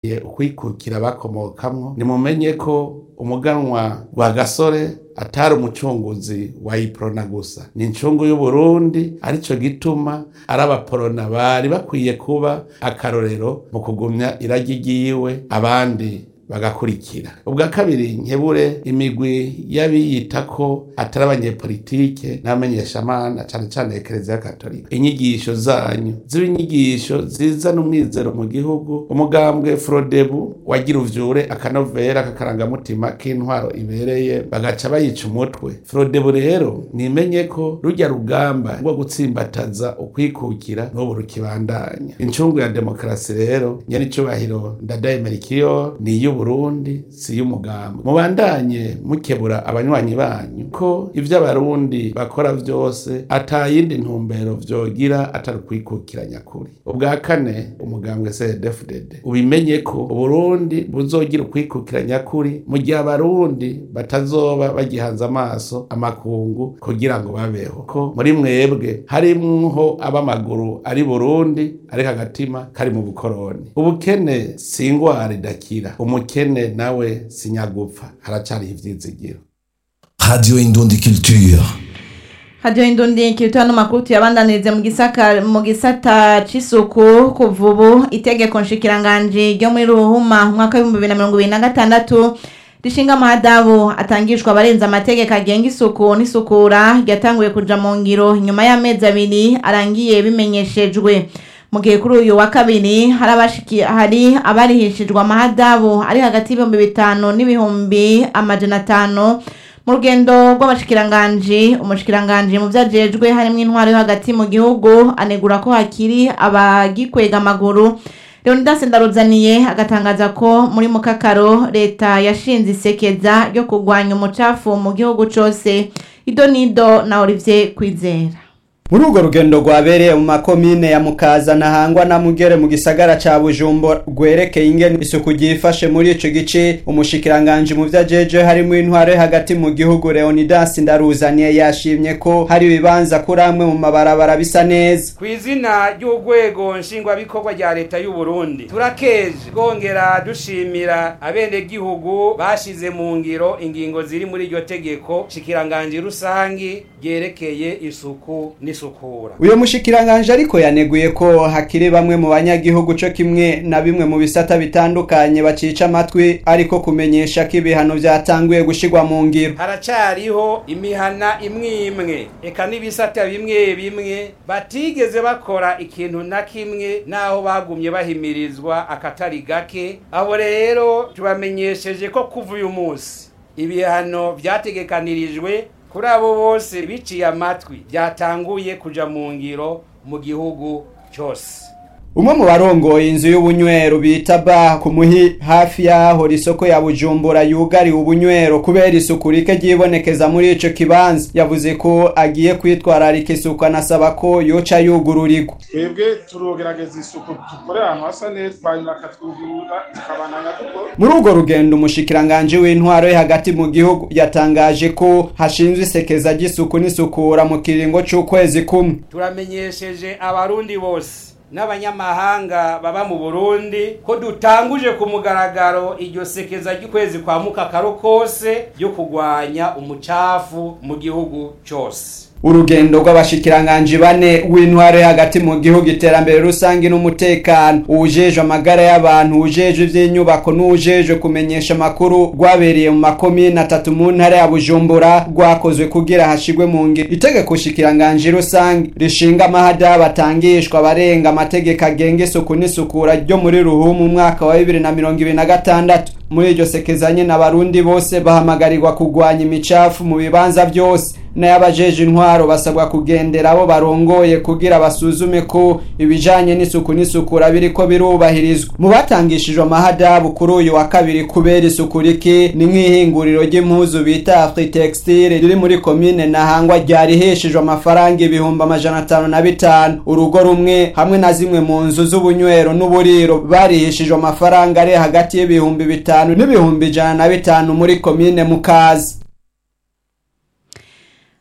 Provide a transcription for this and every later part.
bafitiye ukwikukira bakomokamwo nimumenye ko umuganwa wa gasore atari umucunguzi wa iprona gusa ni incungu y'uburundi arico gituma ari abaporona bari bakwiye kuba akarorero mu kugumya iragi ryiwe abandi bagakurikira ubwa kabiri nkebure imigwi y'abiyita ko atari abanyepolitike n'abamenyeshamana cane cane ekereziya katolika inyigisho zanyu ziba inyigisho zizana umwizero mu gihugu umugambwe frodebu wagira uvyure akanovera k'akarangamutima k'intwaro ibereye bagaca bayica umutwe frodebu rero nimenye ko rujya rugamba rwo gutsimbataza ukwikukira n'ubu rukibandanya incungu ya demokarasi rero nyenicubahiro ndadayemerikiyo ni iy'ubu Burundi si y'umugambi mubandanye mukebura abanywanyi banyu ko ivyo abarundi bakora vyose atayindi ntumbero vyogira atari ukwikukira nyakuri ubwa kane umugambwe CNDD-FDD ubimenye ko uburundi buzogira ukwikukira nyakuri mu gihe abarundi batazoba bagihanze amaso amakungu kugira ngo babeho ko muri mwebwe harimwo ab'amaguru ari Burundi ariko agatima kari mu bukoroni ubukene si ingwara idakira umukene nawe sinyagupfa haracariho ivyizigiro Radio Indundi Culture. hadiyo indundi kirituwa n'amakuru tuyabandanirize mu gisaka mu gisata c'isuku kuva ubu itegeko nshikiranganji ryo muri ruhuma umwaka w'ibihumbi bibiri na mirongo ibiri na gatandatu rishinga amahadabu atangishwa abarenza amategeko agenga isuku n'isukura ryatanguye kuja mu ngiro nyuma y'amezi abiri arangiye bimenyeshejwe mu gihe kuri uyu wa kabiri hari abashiki hari abarihishijwe amahadabu ari hagati y'ibihumbi bitanu n'ibihumbi amajana atanu mu rugendo rw'abashikiranganji umushikiranganji mu vyajejwe harimwo intwaro yo hagati mu gihugu anegura ko hakiri abagikwega amaguru leonidas ndaruzaniye agatangaza ko muri mukakaro leta yashinze isekeza ryo kurwanya umucafu mu gihugu cose ido nido na olivier kwizera muri urwo rugendo rwabereye mu makomine ya mukaza na hangwa na mugere mu gisagara ca bujumbura rwerekeye ingene isuku ryifashe muri ico gice umushikiranganji mu vyajeje harimo intwaro hagati mu gihugu leonidas ndaruzaniye yashimye ko hari ibibanza kuri amwe mu mabarabara bisa neza ku izina ry'urwego nshingwabikorwa rya leta y'u Burundi turakeje twongera dushimira abenegihugu bashize mu ngiro ingingo ziri muri iryo tegeko shikiranganji rusangi ryerekeye isuku n'isukura uyo mushikiranganje ariko yaneguye ko hakiri bamwe mu banyagihugu co kimwe na bimwe mu bisata bitandukanye bacica amatwi ariko kumenyesha ko ibihano vyatanguye gushirwa mu ngiro haracariho imihana imwe imwe eka n'ibisata bimwe bimwe batigeze bakora ikintu na kimwe naho bagumye bahimirizwa akatari gake abo rero tubamenyesheje ko kuva uyu munsi ibihano vyategekanirijwe kuri abo bose biciye amatwi byatanguye kuja mu ngiro mu gihugu cyose umwe mu barongoye inzu y'ubunywero bita ba ku muhi hafi y'aho isoko ya bujumbura yugariwe ubunywero kubera isuku rike ryibonekeza muri ico kibanza yavuze ko agiye kwitwararika isuku anasaba ko yoca yugururirwa twebwe turogerageza isuku dukore ahantu hasa neza hanyuma akatwugurura tukabananya dukora muri urwo rugendo umushikiranganji w'intwaro yo hagati mu gihugu yatangaje ko hashinzwe isekeza ry'isuku n'isukura mu kiringo c'ukwezi kumwe turamenyesheje abarundi bose n'abanyamahanga baba mu Burundi ko dutanguje ku mugaragaro iryo sekeza ry'ukwezi kwa mukakaro kose ryo kugwanya umucafu mu gihugu cyose urugendo rw'abashikiranganji bane w'intwaro yo hagati mu gihugu iterambere rusange n'umutekano uwujejwe amagara y'abantu uwujejwe ivy'inyubako n'uwujejwe kumenyesha amakuru rwabereye mu makomine atatu mu ntara ya bujumbura rwakozwe kugira hashigwe mu ngiro itegeko shikiranganji rusange rishinga amahada batangishwa abarenga amategeko agenga isuku n'isukura ryo muri ruhumu umwaka wa bibiri na mirongo ibiri na gatandatu muri iryo sekezanye n'abarundi bose bahamagarirwa kugwanya imicafu mu bibanza byose n'abajeje intwaro basabwa kugendera abo barongoye kugira basuzume ko ibijanye n'isuku n'isukura biriko birubahirizwa mu batangishijwe amahadabu kuri uyu wa kabiri kubera isuku rike ni nk'ihinguriro ry'impuzu bita Afritextile riri muri komine Nahangwa ryariheshejwe amafaranga ibihumbi amajana atanu na bitanu urugo rumwe hamwe na zimwe mu nzu z'ubunywero n'uburiro bariheshejwe amafaranga ari hagati y'ibihumbi bitanu n'ibihumbi ijana na bitanu muri komine Mukazi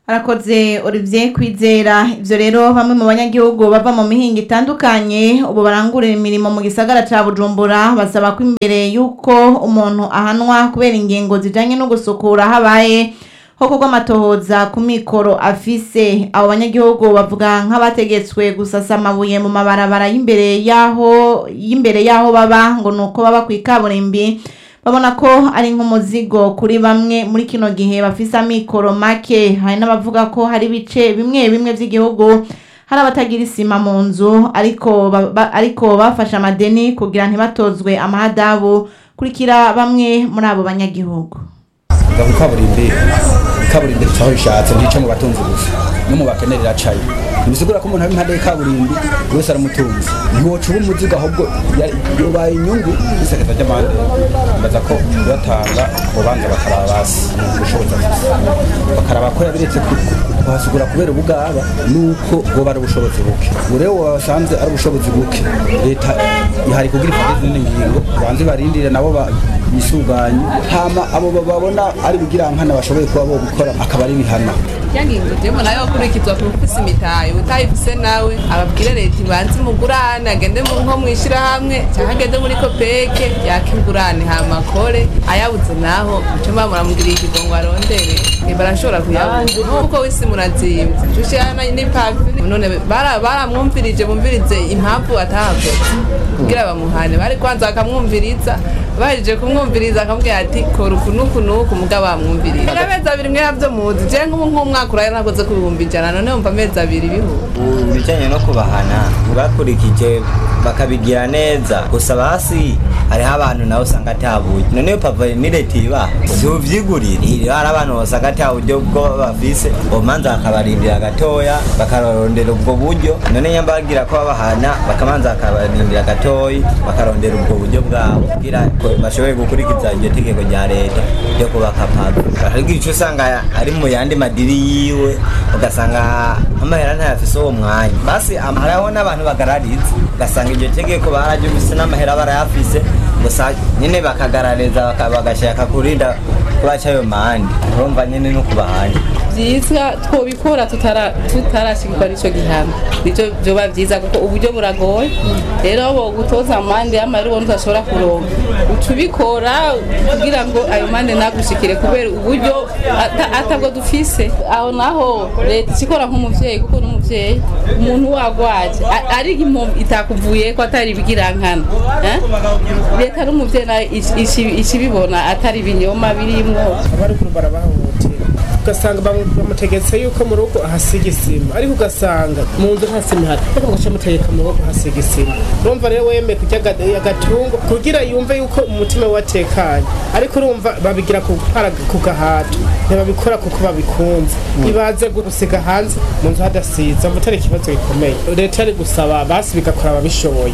arakoze Olivier kwizera ivyo rero bamwe mu banyagihugu bava mu mihinga itandukanye ubu barangurira imirimo mu gisagara ca Bujumbura basaba ko imbere yuko umuntu ahanwa kubera ingingo zijanye no gusukura habaye hoko rw'amatohoza ku mikoro afise abo banyagihugu bavuga nk'abategetswe gusasa amabuye mu mabarabara y'imbere yaho y'imbere yaho baba ngo nuko baba ku ikaburimbi babona ko ari nk'umuzigo kuri bamwe muri kino gihe bafise amikoro make hari n'abavuga ko hari ibice bimwe bimwe vy'igihugu hari abatagira isima mu nzu ariko ba- ba- ariko bafashe amadeni kugira ntibatozwe amahadabu kurikira bamwe muri abo banyagihugu nga ku kaburimbi ikaburimbi ricaho rishatse ntice mu batunzi gusa no mu bakene riracaye ntibisigura ko umuntu ari impande y'ikaburimbi buri wese aramutunzi ntiwoca uba umuzigo ahubwo ya- yobaye inyungu n'isekeza ry'amande mbaza ko kuyatanga ubanza bakaraba basi ubushobozi afise bakaraba ko yabiretse ku- ku- kuhasugura kubera ubugaba nuko bwoba ari ubushobozi buke ubu rero wasanze ari ubushobozi buke leta ihari kugira ifate izindi ngingo banze barindire nabo ba- bisuganye hama abo babona ari bigirankana bashoboye kuba bo gukora akaba ari bihana yangingo jemo nayo kurikizwa ku ufise imitayo utayifise nawe ababwire leta ibanze imugurane agende mu nko mwishirahamwe cyangwa agende muri kopeke yaka ingurane hama akore ayabuze naho muco mba muramugiriye ikigongo arondere Eh, barashobora kuyabuza kuko wisi murazimvye cushirana n'ipavi none bara- baramwumvirije bumvirize impamvu atahakoze kugira bamuhane bari kwanza bakamwumviriza bahejeje kumwumviriza akamubwira ati kora uku n'uku n'uku mugabo bamwumviriza amezi abiri mwe yavyo muzi je nk'ubu nk'umwaka uraye nakoze ku bihumbi ijana none wumva amezi abiri bihuba ibijyanye no kubahana bakurikije bakabigira neza gusa basi hariho abantu nawe usanga atabuye none iyo papa ni leta iba siuvyigurira iyo hari abantu basanga ata buryo bwo bafise bomanza bakabarindira gatoya bakarondera ubwo buryo none nyamba bagira ko babahana bakamanza bakabarindira gatoyi bakarondera ubwo buryo bwabo kugira ko bashoboye gukurikiza iryo tegeko rya leta ryo kubaka papa ariko icyo usanga ari mu yandi madiri yiwe ugasanga amahera ntayafise uwo mwanya basi am- hariho n'abantu bagarariza ugasanga iryo tegeko bararyumvise n'amahera barayafise gusa nyine bakagarariza baka- bagashaka kurinda kubaca ayo mandi urumva nyine no kubahanya vyiza twobikora tutara- tutarashikirwa n'ico gihano nico vyoba vyiza kuko uburyo buragoye rero bo gutoza amande y'amahera ubona udashobora kuronka uca ubikora kugira ngo ayo mande nagushikire kubera uburyo ata- atabwo dufise aho naho leta ikikora nk'umuvyeyi kuko n'umuvyeyi umuntu wagwaje a- ari impombo itakuvuyeko atari ibigirankana eh? leta n'umuvyeyi nayo ici- ici- icibibona atari ibinyoma birimwo abaruguru barabahohotera ugasanga bamu- bamutegetse yuko mu rugo ahasiga isima ariko ugasanga mu nzu nta sima ihari ariko mugaca mutegeka mu rugo ahasiga isima urumva rero wemeye kurya aga- agatungo kugira yumve yuko umutima we watekanye ariko urumva babigira ku para- ku gahato ntibabikora kuko babikunze ibaze gusiga hanze mu nzu hadasize umva atari ikibazo gikomeye leta yari gusaba basi bigakora ababishoboye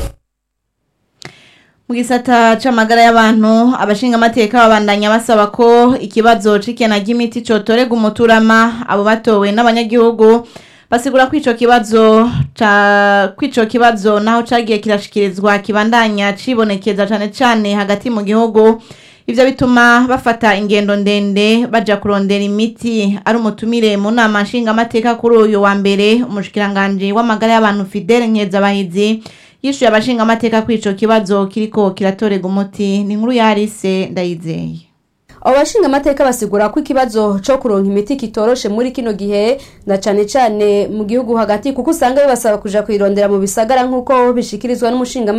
mu gisata c'amagara y'abantu abashinga amateka babandanya basaba ko ikibazo c'ikena ry'imiti cotorega umuturama abo batowe n'abanyagihugu basigura ko ico kibazo ca kw'ico kibazo naho cagiye kirashikirizwa kibandanya cibonekeza cane cane hagati mu gihugu ivyo bituma bafata ingendo ndende baja kurondera imiti ari umutumire mu nama nshingamateka kuri uyu wa mbere umushikiranganji w'amagara y'abantu Fidele Nkezabahizi yishuye abashinga amateka kuri ico kibazo kiriko kiratorega umuti ni inkuru yarise ndayizeye abo bashinga amateka basigura ko ikibazo co kuronka imiti kitoroshe muri kino gihe na cane cane mu gihugu hagati kuko usanga bibasaba kuja kuyirondera mu bisagara nk'uko bishikirizwa n'umushinga